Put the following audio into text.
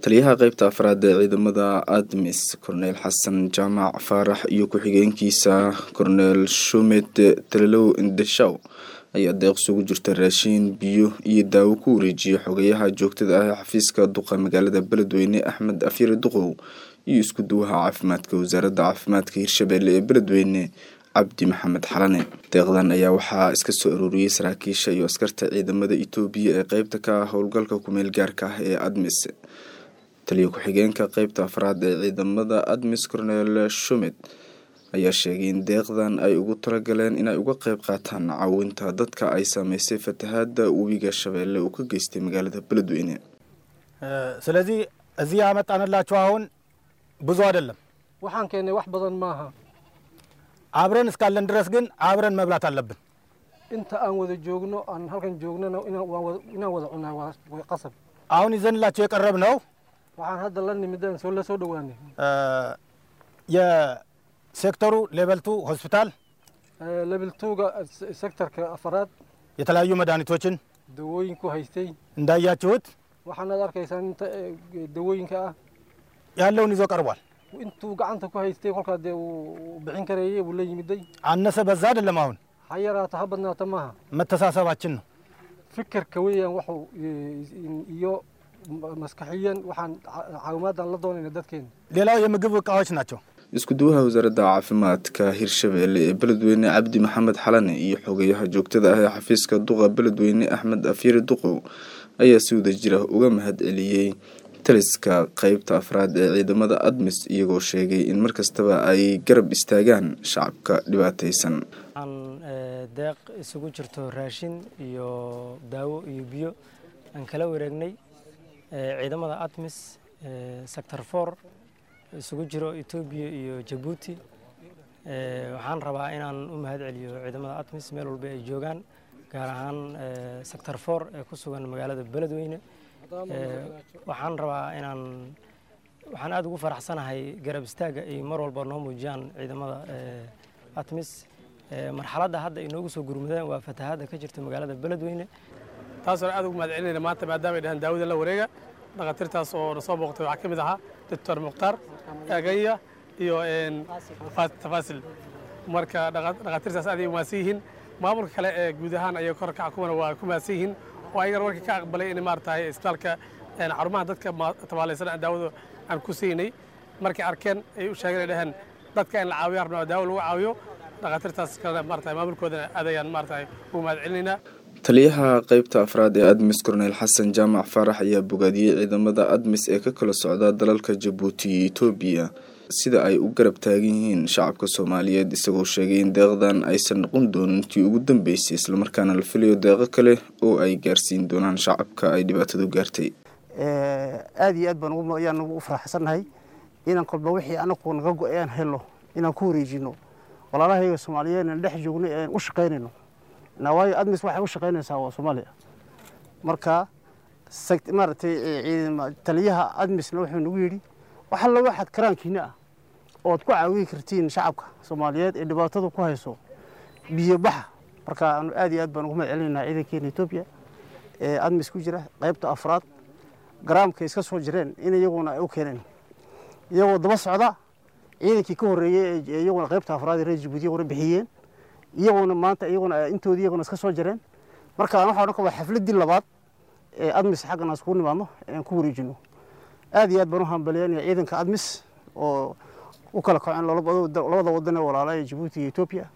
taliyaha qeybta afraad ee ciidamada admis korneyl xasan jaamac faarax iyo ku-xigeenkiisa korneyl shumed talilow indeshaw ayaa deeq isugu jirta raashiin biyo iyo daawo ku wareejiyay xogayaha joogtada ah ee xafiiska duqa magaalada beledweyne axmed afyari duqow iyo isku duwaha caafimaadka wasaaradda caafimaadka hirshabeelle ee beledweyne cabdi maxamed xalane deeqdan ayaa waxaa iska soo arooriyey saraakiisha iyo askarta ciidamada itoobiya ee qeybta ka ah howlgalka kumeel gaarka ah ee admis taliya ku-xigeenka qeybta afraad ee ciidamada admis cornel shumed ayaa sheegay in deeqdan ay ugu talagaleen inay uga qeyb qaataan caawinta dadka ay saameysay fatahaada webiga shabeelle uu ka geystay magaalada beledweyne ስለዚህ እዚህ ያመጣንላችሁ አሁን ብዙ አይደለም። waxaan keennay wax badan maaha አብረን እስካለን ድረስ ግን አብረን መብላት አለብን። inta aan wada joogno aan halkan joognana inaan waan wada- inaan wada cunaa waa waa qasab አሁን ይዘንላቸው የቀረብ ነው waxaan hadda la nimidaan soo la soo dhowaanay የሴክተሩ ሌቨልቱ ሆስፒታል level two-ga sektorka afaraad የተለያዩ መድኃኒቶችን dawooyinku haystay እንዳያችሁት waxaanaad arkaysaan inta eh, dawooyinka ah ያለውን ይዞ ቀርቧል። intuu gacanta ku haystay kolkaa dee uu bixin karayey buu la yimiday አነሰ በዛ አይደለም። አሁን ha yaraato ha badnaato maaha መተሳሰባችን ነው። fikirka weeyaan waxuu eh, iyo maskaxiyan waxaan ca- caawimaadaan la doonayna dadkeena ሌላው የምግብ እቃዎች ናቸው። isku duwaha wasaaradda caafimaadka hirshabeelle ee beledweyne cabdi maxamed xalane iyo xogayaha joogtada ah ee xafiiska duqa beledweyne axmed afyari duqow ayaa si wada jira uga mahad celiyey taliska qeybta afraad ee ciidamada admis iyagoo sheegay in mar kastaba ay garab istaagaan shacabka dhibaataysan waxaan eh, deeq isugu jirto raashin iyo daawo iyo biyo aan kala wareegnay eh, ciidamada atmis eh, sector four isugu jiro etoobiya iyo jabuuti Eh, waxaan rabaa inaan u mahad celiyo ciidamada atmis meel walba ay joogaan gaar ahaan eh, sector four ee ku sugan magaalada beledweyne Eh, waxaan rabaa inaan waxaan aada ugu faraxsanahay garab istaagga ay mar walba noo muujiyaan ciidamada eh, atmis Eh, marxaladda hadda ay noogu soo gurmudeen waa fatahaadda ka jirta magaalada beledweyne taasoo aad ugu mahad celinayna maanta maadaama ay dhahaan daawada la wareega dhakhaatiirtaas oo na soo booqtay waxaa ka mid ahaa doctor mukhtaar aganya iyo een, Fa- tafaasil marka dhaqa- dhakhaatiirtaas aad ay umaadsan yihiin maamulka kale ee guud ahaan ayay korkaca kuwana waa ku mahadsan yihiin oo ayagana markii ka aqbalay in maaratahay isbitaalka een, xarumaha dadka ma- tabaalaysan aan daawada aan ku siinay markay arkeen ay u sheegeen ay dhaheen dadka in la caawiyo rabnaa oo daawo lagu caawiyo dhakhaatiirtaas kalena maaratahay maamulkoodana aad ayaan maaratahay ugu mahad celinaynaa taliyaha qeybta afraad ee admis corneyl xasan jaamac faarax ayaa bogaadiyey ciidamada admis ee ka kala socda dalalka jabuuti iyo etoobiya sida ay u garab taagan yihiin shacabka soomaaliyeed isagoo sheegay in deeqdan aysan noqon doonin tii ugu dambeysay islamarkaana la filayo deeqo kale oo ay gaarsiin doonaan shacabka ay dhibaatadu gaartay aad iyo aad baan ugu- ayaan ugu faraxsannahay inaan kolba wixii anagu naga go-ayaan helno inaan ku wareejino walaalahayga soomaaliyeed aan dhex joogno ee aan u shaqaynayno na waayo admis waxay u shaqaynaysaa waa soomaaliya marka sect- maaragtay eh, ciidama- taliyaha admisna wuxuu nagu yidhi wax alla waxaad karaankiina ah ood ku caawin kartiin shacabka soomaaliyeed ee dhibaatada ku hayso biyo baxa marka aanu aad iyo aad baan ugu mahad celinaynaa ciidankeena etoobiya ee admis ku jira qaybta afraad garaamka iska soo jireen in iyaguna ay u keeneen iyagoo daba socda ciidankii ka horreeyey ee iyaguna qaybta afraad ee reer jabuuti iyaguna bixiyeen iyaguna maanta iyaguna intoodii iyaguna iska soo jireen marka waxaa odhan waa xafladdii labaad ee admis xaggan aan iskugu nimaadno ee aan ku wareejino aad iyo aad baan u hambalyeynaya ciidanka admis oo u kala kaceen labada labada wadan ee walaala ee jabuuti iyo etoobiya